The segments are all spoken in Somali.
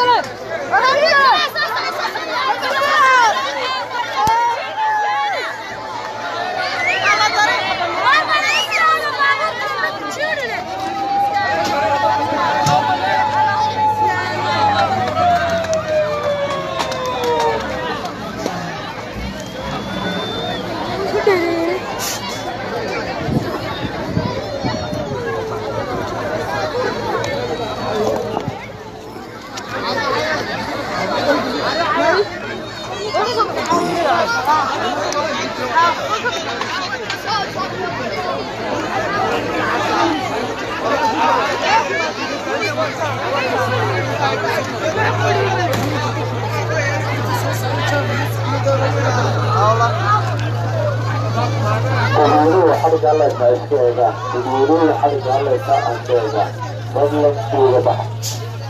dadweynuhu xaliga alleysa iska eega dadweynuhu xaliga alleysa aan ka eega fadlan uga baxa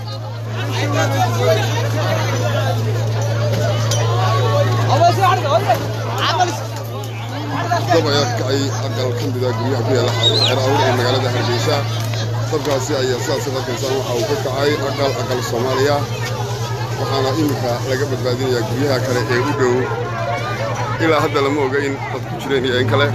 dab ayaa ka kacay aqal ka mida guryaha ku yaala xero awr ee magaalada hargeysa dabkaasi ayaa sidaas arkaysaan waxa uu ka kacay aqal aqal soomaaliya waxaana iminka laga badbaadinayaa guryaha kale ee u dhow ilaa hadda lama oga in dad ku jireen iyo in kale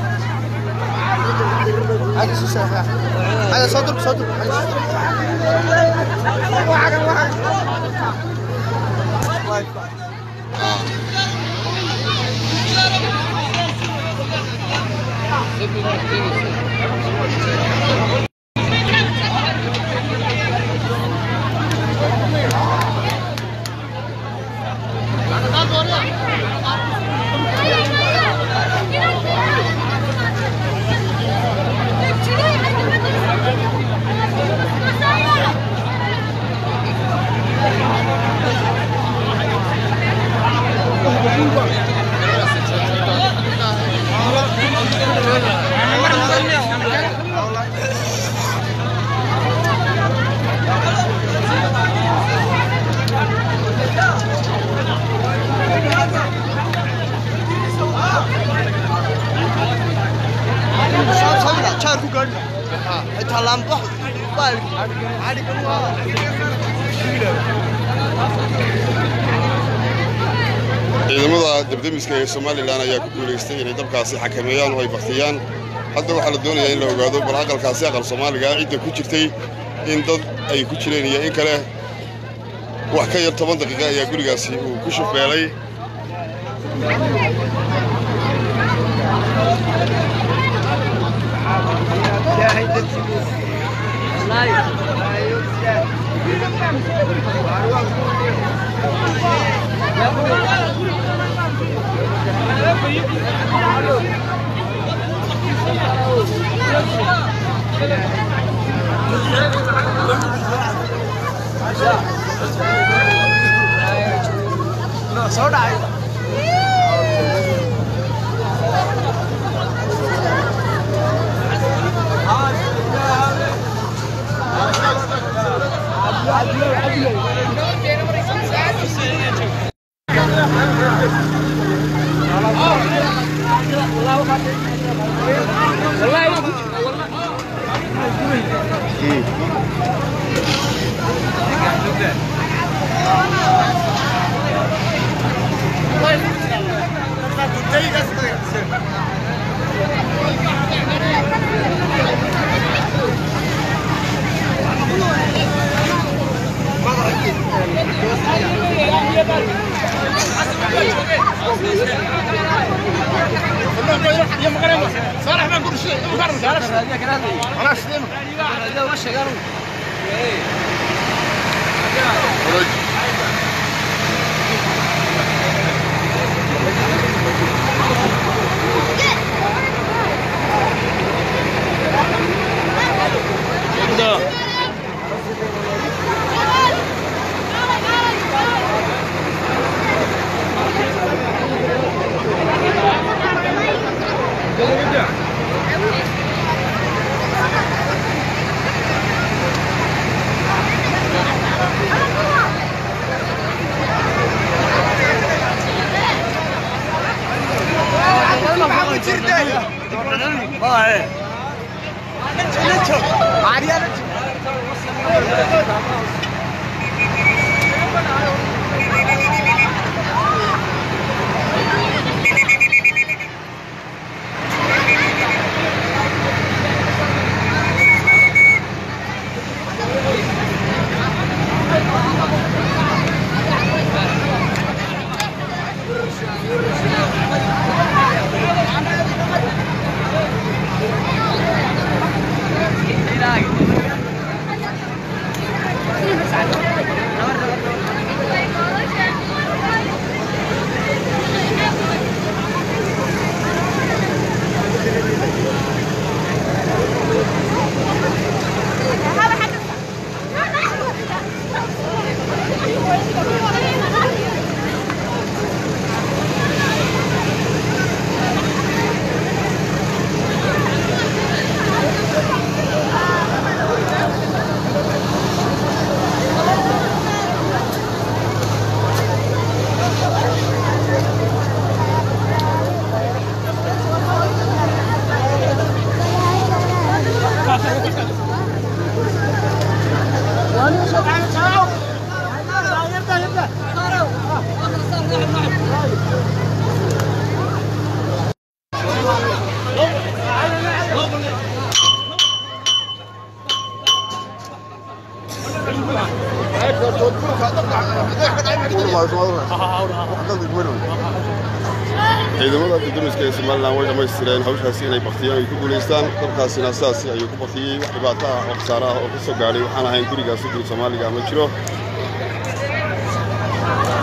ciidamada debdemiska ee somalilan ayaa ku guulaystay inay dabkaasi xakameeyaan oo ay baktiyaan hadda waxaa la doonayaa in la ogaado bal aqalkaasi aqal soomaaliga cidda ku jirtay in dad ay ku jireen iyo in kale wax ka yar toban daqiiqa ayaa gurigaasi uu ku shufbeelay ciidamada dibdamiska ee somalilan way dhammaystireen hawshaasi inay baktiyaan ay ku guulaystaan dabkaasina sidaasi ayuu ku baktiyey wax dhibaato ah oo khasaare ah oo ka soo gaadhay waxaan ahayn gurigaasi guri soomaaliga ma jiro